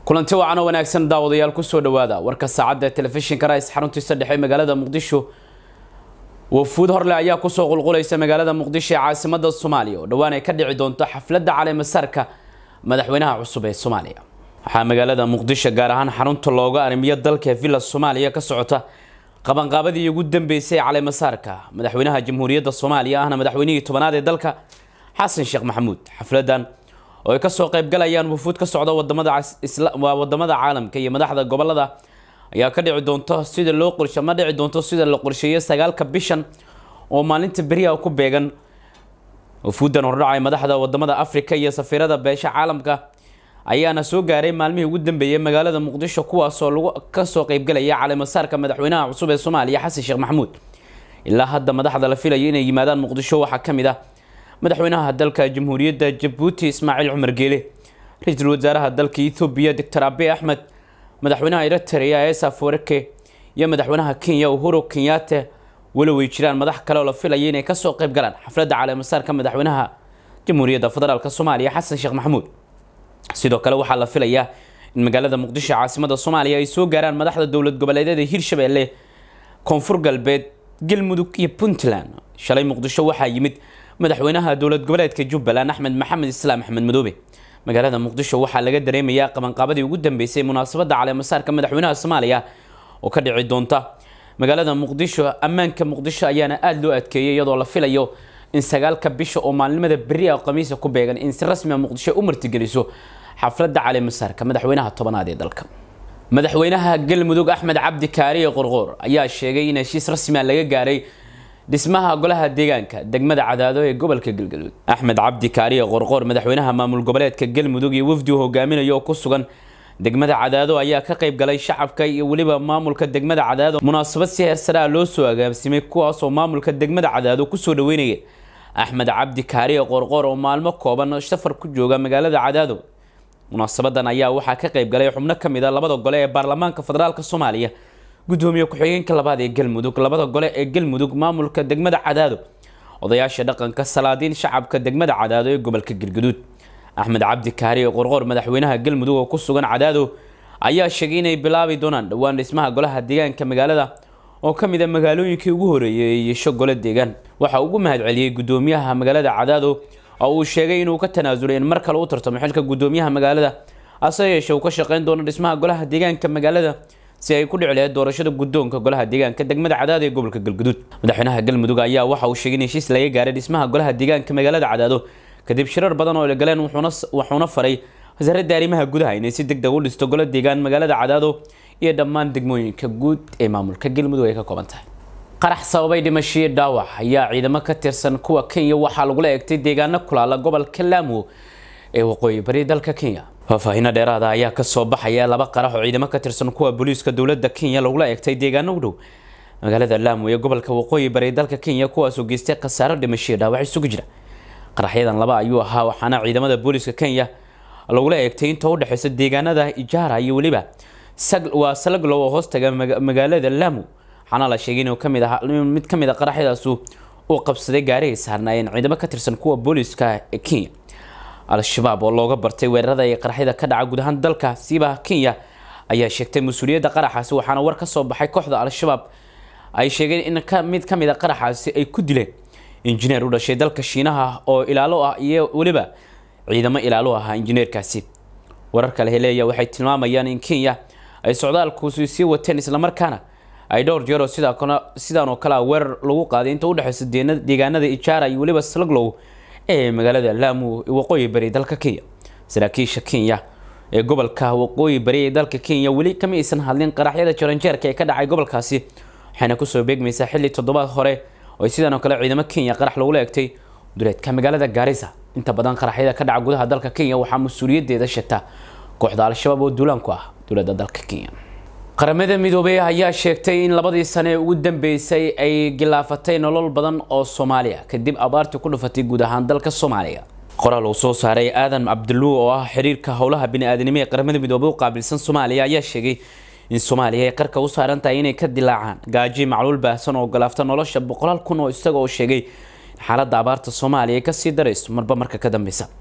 kulanti wacan oo wanaagsan daawadayaal kusoo dhawaada warka saacadda telefishinka rais xaruntiisa dhexe magaalada muqdisho wafuud horle ayaa kusoo qulqulaysa magaalada muqdisho ee caasimada soomaaliya oo dhowaan ay ka dhici doonto xafladda caleemasaarka madaxweynaha cusub ee soomaaliya waxaa magaalada muqdisho gaar ahaan xarunta looga arrimiyo dalka villa soomaaliya ka socota qabanqaabadii ugu dambeysay ee caleemasaarka madaxweynaha jamhuuriyadda soomaaliya ahna madaxweynihii tobanaad ee dalka xasan sheekh maxamuud xafladan oo ay kasoo qaybgalayaan wufuud ka socda wadamada waa wadamada caalamka iyo madaxda gobolada ayaa ka dhici doonto sida loo qorshe ma dhici doonto sida la qorsheeyo sagaalka bishan oo maalinta beriha ku beegan wufuudan hordhacay madaxda wadamada africa iyo safiirada beesha caalamka ayaana soo gaaray maalmihii ugu dambeeyay magaalada muqdisho kuwaasoo lagu kasoo qaybgalaya caleemasaarka madaxweynaha cusub ee soomaaliya xasan sheekh maxamuud ilaa hadda madaxda la filayo inay yimaadaan muqdisho waxaa kamid ah madaxweynaha dalka jamhuuriyadda jabuuti ismaaciil cumar geele ra-iisul wasaaraha dalka ethoobiya doctor abe axmed madaxweynaha eritrea esaf wareke iyo madaxweynaha kenya uhuru kenyaate walow ay jiraan madax kale oo la filaya inay kasoo qayb galaan xafladda caleemasaarka madaxweynaha jamhuuriyadda federaalk soomaaliya xasan sheekh maxamuud sidoo kale waxaa la filayaa in magaalada muqdisho caasimada soomaaliya ay soo gaaraan madaxda dowlad goboleedyada hirshabelle koonfur galbeed galmudug iyo puntland shalay muqdisho waxaa yimid madaxweynaha dowlad goboleedka jubbaland axmed maxamed islaam axmed madoobe magaalada muqdisho waxaa laga dareemayaa qabanqaabadii ugu dambeysay munaasabadda caleemasaarka madaxweynaha soomaaliya oo ka dhici doonta magaalada muqdisho ammaanka muqdisho ayaana aada loo adkeeyay iyadoo la filayo in sagaalka bisha oo maalinimada beri a khamiisa ku beegan in si rasmi a muqdisho u martigeliso xafladda caleemasaarka madaxweynaha tobanaad ee dalka madaxweynaha galmudug axmed cabdi kaariye qorqoor ayaa sheegay in heshiis rasmia laga gaaray dhismaha golaha deegaanka degmada cadaado ee gobolka galgaduud axmed cabdi kaariye qorqoor madaxweynaha maamul goboleedka galmudug iyo wafdi uu hogaaminayo oo ku sugan degmada cadaado ayaa ka qayb galay shacabka iyo weliba maamulka degmada cadaado munaasabad si heersaraa loo soo agaasimay kuwaasoo maamulka degmada cadaado kusoo dhaweynaya axmed cabdi kaariye qorqoor oo maalmo kooban safar ku jooga magaalada cadaado munaasabadan ayaa waxaa ka qayb galay xubno kamid a labada gole ee baarlamaanka federaalk soomaaliya gudoomiye ku-xigeenka labaad ee galmudug labada gole ee galmudug maamulka degmada cadaado odayaasha dhaqanka salaadiin shacabka degmada cadaado ee gobolka galgaduud axmed cabdi kaariye qorqoor madaxweynaha galmudug oo ku sugan cadaado ayaa sheegay inay bilaabi doonaan dhowaan dhismaha golaha deegaanka magaalada oo ka mid a magaalooyinkii ugu horeeyay ee yeesho gole deegaan waxaa ugu mahadceliyey gudoomiyaha magaalada cadaado oo uu sheegay inuu ka tanaasulay in mar kale u tartamo xilka gudoomiyaha magaalada ase yeeshee uu ka shaqeyn doono dhismaha golaha deegaanka magaalada si ay ku dhici lahayd doorashada guddoonka golaha deegaanka degmada cadaado ee gobolka galguduud madaxweynaha galmudug ayaa waxa uu sheegay in heshiis laga gaaray dhismaha golaha deegaanka magaalada cadaado kadib shirar badan oo la galeen wuxuuna faray wasaaradda arrimaha gudaha inay si deg deg u dhisto golo deegaan magaalada cadaado iyo dhammaan degmooyinka guud ee maamulka galmudug ay ka kooban tahay qarax sababay dhimashiyo dhaawac ayaa ciidamo ka tirsan kuwa kenya waxaa lagula eegtay deegaano kulaala gobolka laamo ee waqooyi bari dalka kenya faahfaahiino dheeraada ayaa kasoo baxaya laba qarax oo ciidamo ka tirsan kuwa booliiska dowladda kenya lagula eegtay deegaano u dhow magaalada laamo ee gobolka waqooyi bari dalka kenya kuwaasoo geystay khasaaro dhimashiyo dhaawac isugu jira qaraxyadan laba ayuu ahaa waxaana ciidamada booliiska kenya lagula eegtay inta udhexeysa deegaanada ijaara iyo weliba waa salaglow oo hoostaga magaalada laamo waxaana la sheegay inuu kamid ah mid kamid a qaraxyadaasu uu qabsaday gaarihii saarnaayeen ciidamo ka tirsan kuwa booliiska ee kenya al-shabaab oo looga bartay weerarada ee qaraxyada ka dhaca guud ahaan dalka siiba kenya ayaa sheegtay mas-uuliyadda qaraxaasi waxaana war ka soo baxay kooxda al-shabaab ay sheegeen in mid ka mid a qaraxaasi ay ku dileen injineer u dhashay dalka shiinaha oo ilaalo ah iyo weliba ciidamo ilaalo ahaa injineerkaasi warar kale heleeya waxay tilmaamayaan in kenya ay socdaalkuusi sii wateen islamarkaana ay dhowr jeeroo sidaan oo kale a weerar lagu qaaday inta udhexeysa deegaanada ijaara iyo weliba slaglow ee magaalada laamo ee waqooyi bari dalka kenya saraakiisha kenya ee gobolka waqooyi bari ee dalka kenya weli kama aysan hadlin qaraxyada jaranjeerka ee ka dhacay gobolkaasi waxayna kusoo beegmaysaa xilli toddobaad hore oo sidaan oo kale ciidamo kenya qarax lagula egtay duleedka magaalada gaarisa inta badan qaraxyada ka dhaca gudaha dalka kenya waxaa mas-uuliyadeeda sheegta kooxda al-shabaab oo duulaan ku ah dowladda dalka kenya qaramada midoobey ayaa sheegtay in labadii sane ee ugu dambeysay ay gilaafatay nolol badan oo soomaaliya kadib abaartii ku dhufatay guud ahaan dalka soomaaliya qoraal uu soo saaray aadan cabdiluu oo ah xiriirka howlaha bini-aadanimo ee qaramada midoobey u qaabilsan soomaaliya ayaa sheegay in soomaaliya ay qarka u saaran tahay inay ka dilaacaan gaaji macluul baahsan oo galaafta nolosha boqolaal kun oo isaga oo sheegay in xaaladda abaarta soomaaliya ay kasii darayso marba marka ka dambeysa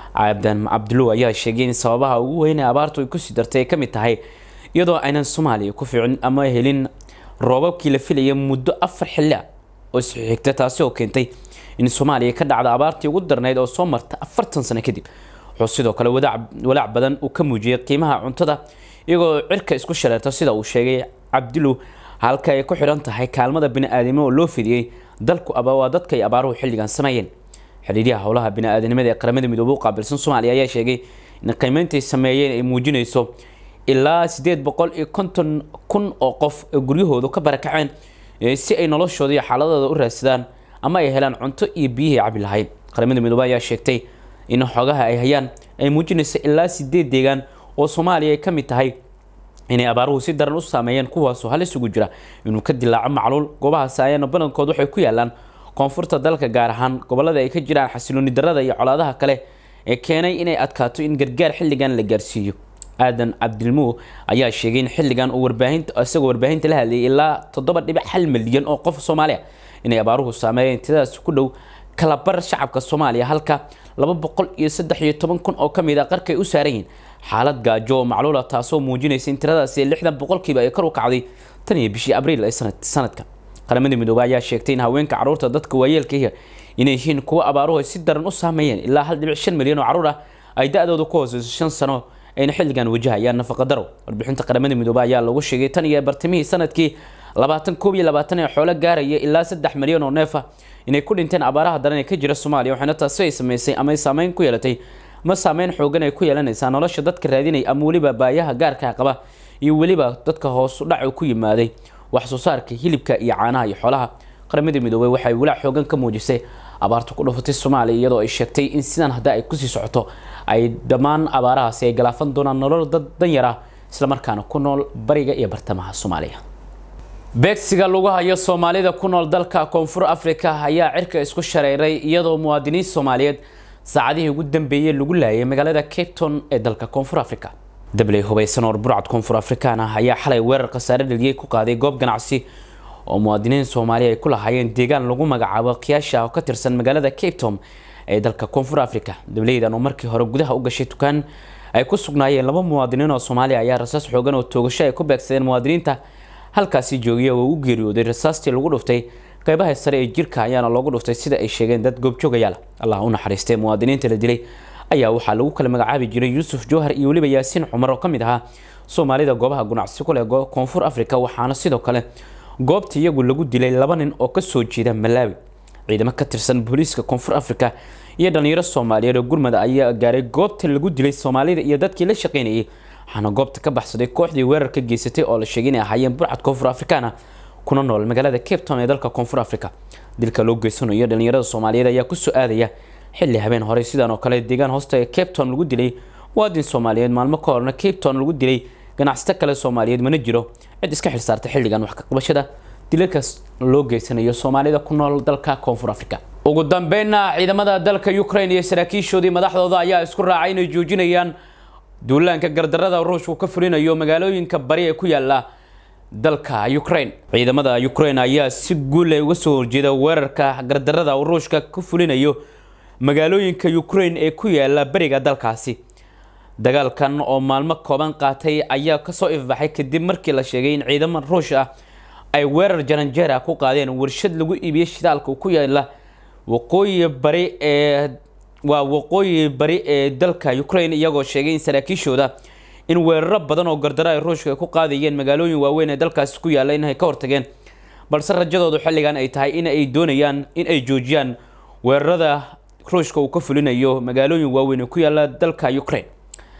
cabdan cabdullow ayaa sheegay in sababaha ugu weyn ee abaartu ay kusii dartay ay ka mid tahay iyadoo aynan soomaaliya ku fiicin ama helin roobabkii la filaya muddo afar xilli ah oo isxigta taasi oo keentay in soomaaliya ka dhacda abaartii ugu darnayd oo soo marta afartan sano kadib wuxuu sidoo kale walaac badan uu ka muujiyay qiimaha cuntada iyagoo cirka isku shareerta sida uu sheegay cabdullow halka ay ku xidhan tahay kaalmada bini-aadamnimo oo loo fidiyey dalku waa dadka ay abaaruhu xilligan sameeyeen xidhiidyaha howlaha bini-aadanimada ee qaramada midoobay u qaabilsan soomaaliya ayaa sheegay in qiimeyntay sameeyeen ay muujinayso ilaa sideed boqol iyo konton kun oo qof ee guryahoodu ka barakaceen si ay noloshooda iyo xaaladooda u raadsadaan ama ay helaan cunto iyo biyihii cabi lahayn qaramada midoobey ayaa sheegtay in xogaha ay hayaan ay muujinayso ilaa sideed deegaan oo soomaaliya ay ka mid tahay inay abaaruhu si daran u saameeyeen kuwaasoo halis ugu jira inuu ka dilaaco macluul goobahaasi ayaana badankood waxay ku yaalaan koonfurta dalka gaar ahaan gobolada ay ka jiraan xasilooni darada iyo colaadaha kale ee keenay inay adkaato in gargaar xilligan la gaarsiiyo aadan cabdilmuw ayaa sheegay in xilligan uu warbaahinta isagoo warbaahinta la hadlayay ilaa toddoba dhibic hal milyan oo qof soomaaliya inay abaaruhu saameeyeen tidadaas ku dhow kalabar shacabka soomaaliya halka laba boqol iyo saddex iyo toban kun oo ka mid a qarkay u saaran yihiin xaalad gaajo oo macluula taasoo muujinaysa in tiradaasi lixdan boqolkiiba ay kor u kacday tan iyo bishii abriil ee sanadka qaramada midoobey ayaa sheegtay in haweenka carruurta dadka waayeelkaihi inay yihiin kuwo abaaruhu ay si daran u saameeyeen ilaa hal dhibic shan milyan oo carruur ah ay da-dooda ku hooseyso shan sano ayna xilligan wajahayaan nafaqa daro warbixinta qaramada midoobey ayaa lagu sheegay tan iyo bartamihii sanadkii labaatan koob iyo labaatan ee xoolo gaaraya ilaa saddex milyan oo neefa inay ku dhinteen abaaraha daran ee ka jira soomaaliya waxaana taasi ay sameysay ama ay saameyn ku yeelatay ma saameyn xoogan ay ku yeelanaysaa nolosha dadka raadinaya ama weliba baayaha gaarka qaba iyo weliba dadka hoos udhac ku yimaaday wax soo saarka hilibka iyo caanaha iyo xoolaha qaramada midoobey waxay walaac xoogan ka muujisay abaarta ku dhufatay soomaaliya iyadoo ay sheegtay in sidan haddii ay kusii socoto ay dhammaan abaarahaasi ay galaafan doonaan nolol dad danyar ah islamarkaana ku nool bariga iyo bartamaha soomaaliya beegsiga lagu hayo soomaalida ku nool dalka koonfur africa ayaa cirka isku shareeray iyadoo muwaadiniin soomaaliyeed saacadihii ugu dambeeyey lagu laayay magaalada cape town ee dalka koonfur africa dabley hubaysan oo burcad koonfur afrikaan ah ayaa xalay weerar khasaare dhaliyey ku qaaday goob ganacsi oo muwaadiniin soomaaliya ay ku lahaayeen deegaan lagu magacaabo kiyaasha oo ka tirsan magaalada cape town ee dalka koonfur africa dableydan oo markii hore gudaha u gashay dukaan ay ku sugnaayeen laba muwaadiniin oo soomaaliya ayaa rasaas xoogan oo toogasho ay ku beegsadeen muwaadiniinta halkaasi joogiya oo u geeriyooday rasaastii lagu dhuftay qeybaha sare ee jirka ayaana loogu dhuftay sida ay sheegeen dad goobjoogayaal allah u naxariistay muwaadiniinta la dilay ayaa waxaa lagu kala magacaabi jiray yuusuf jowhar iyo weliba yaasiin cumar oo ka mid ahaa soomaalida goobaha ganacsi ku leh koonfur africa waxaana sidoo kale goobta iyagu lagu dilay laba nin oo kasoo jeeda malaawi ciidamo ka tirsan booliiska koonfur africa iyo dhalinyaro soomaaliyeed oo gurmada ayaa gaaray goobta lagu dilay soomaalida iyo dadkii la shaqeynayay waxaana goobta ka baxsaday kooxdii weerarka geysatay oo la sheegay inay ahaayeen burcad koonfur afrikaana kuna nool magaalada cape town ee dalka koonfur africa dilka loo geysanayo dhalinyarada soomaaliyeed ayaa kusoo aadaya xilli habeen hore sidan oo kale deegaan hoosta ee cape town lagu dilay muwaadin soomaaliyeed maalmo ka horna cape town lagu dilay ganacsato kale soomaaliyeed mana jiro cid iska xilsaarta xilligan wax ka qabashada dilalkaas loo geysanayo soomaalida ku nool dalka koonfur africa ugu dambeynna ciidamada dalka ukraine iyo saraakiishoodii madaxdooda ayaa isku raacay inay joojinayaan duulaanka gardarada ruushku ka fulinayo magaalooyinka bari ee ku yaala dalka ukraine ciidamada ukraine ayaa si guul uga soo horjeeda weerarka gardarada uu ruushka ka fulinayo magaalooyinka ukraine ee ku yaala bariga dalkaasi dagaalkan oo maalmo kooban qaatay ayaa kasoo ifbaxay kadib markii la sheegay in ciidamo ruush ah ay weerar jaranjeera ku qaadeen warshad lagu iibiyey shidaalka ku yaala waqooyi bari ee waa waqooyi bari ee dalka ukraine iyagoo sheegay in saraakiishooda in weeraro badan oo gardaro ay ruushka ku qaadayeen magaalooyin waaweyn ee dalkaasi ku yaalla inay ka hortageen balse rajadoodu xilligan ay tahay in ay doonayaan in ay joojiyaan weerarada ruushka uu ka fulinayo magaalooyin waaweyn ee ku yaalla dalka ukraine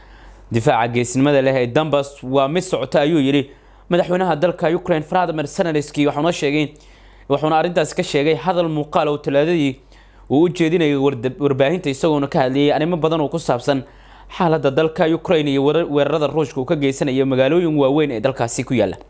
difaaca geesinimada leh ee dambas waa mid socota ayuu yidhi madaxweynaha dalka ukraine vladimir zelenski waxauna sheegay wuxuuna arrintaasi ka sheegay hadal muuqaal oo talaadadii uu u jeedinayay warbaahinta isagoona ka hadlayay arrimo badan oo ku saabsan xaaladda dalka ukraine iyo weerarada ruushka uu ka geysanayo magaalooyin waaweyn ee dalkaasi ku yaalla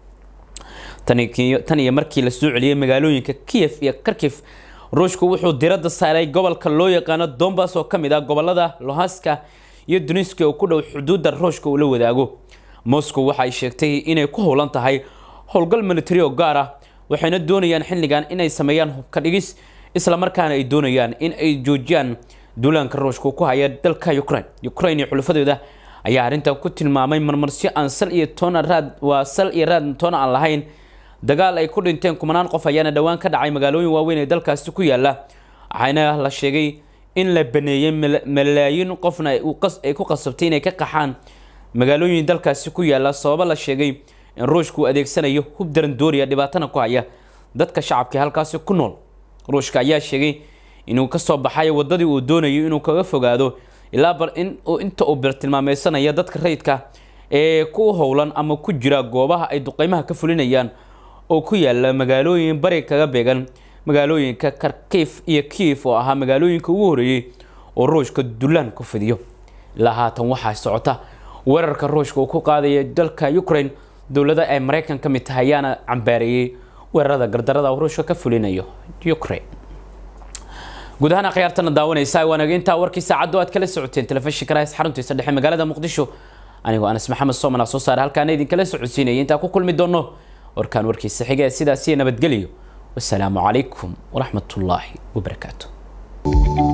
tan iyo markii la soo celiyey magaalooyinka kiev iyo kharkif ruushku wuxuu diradda saaray gobolka loo yaqaano dombas oo ka mid ah gobolada lohaska iyo duniska oo ku dhow xuduudda ruushka uu la wadaago moscow waxay sheegtay inay ku howlan tahay howlgal military oo gaar ah waxayna doonayaan xilligan inay sameeyaan hubka dhigis islamarkaana ay doonayaan in ay joojiyaan duulaanka ruushka ku haya dalka ukraine ukraine iyo xulafadooda ayaa arrintan ku tilmaamay marmarsyo aan sal iyo toona raad waa sal iyo raad toona aan lahayn dagaal ay ku dhinteen kumanaan qof ayaana dhowaan ka dhacay magaalooyin waaweyn ee dalkaasi ku yaala waxaana la sheegay in la baneeyey malaayiin qofna ay ku qasabtay inay ka qaxaan magaalooyin dalkaasi ku yaala sababo la sheegay in ruushka uu adeegsanayo hub darandooriya dhibaatana ku haya dadka shacabka halkaasi ku nool ruushka ayaa sheegay inuu kasoo baxay wadadii uu doonayo inuu kaga fogaado ilaa bar in inta uu birtilmaameysanayo dadka rayidka ee ku howlan ama ku jira goobaha ay duqeymaha ka fulinayaan oo ku yaala magaalooyin bari kaga beegan magaalooyinka karkiif iyo kiif oo ahaa magaalooyinka ugu horeeyey oo ruushka dulaan ku fidiyo ilaa haatan waxaa socota weerarka ruushka uu ku qaadaya dalka ukraine dowlada ay maraykan ka mid tahay ayaana cambaareeyey weerarada gardarada uu ruushka ka fulinayo ukraine guud ahaan akhyaartana daawanaysa waanaga intaa warkii saacaddu aad kala socoteen telefishinka raas xaruntiisa dhexe magaalada muqdisho anigoo anas maxamed sooman aa soo saare halkaana idinkala socodsiinaya intaa ku kulmi doono warkaan warkiisa xiga ee sidaasiyo nabadgeliyo wasalaamu calaykum waraxmat ullaahi wabarakaatu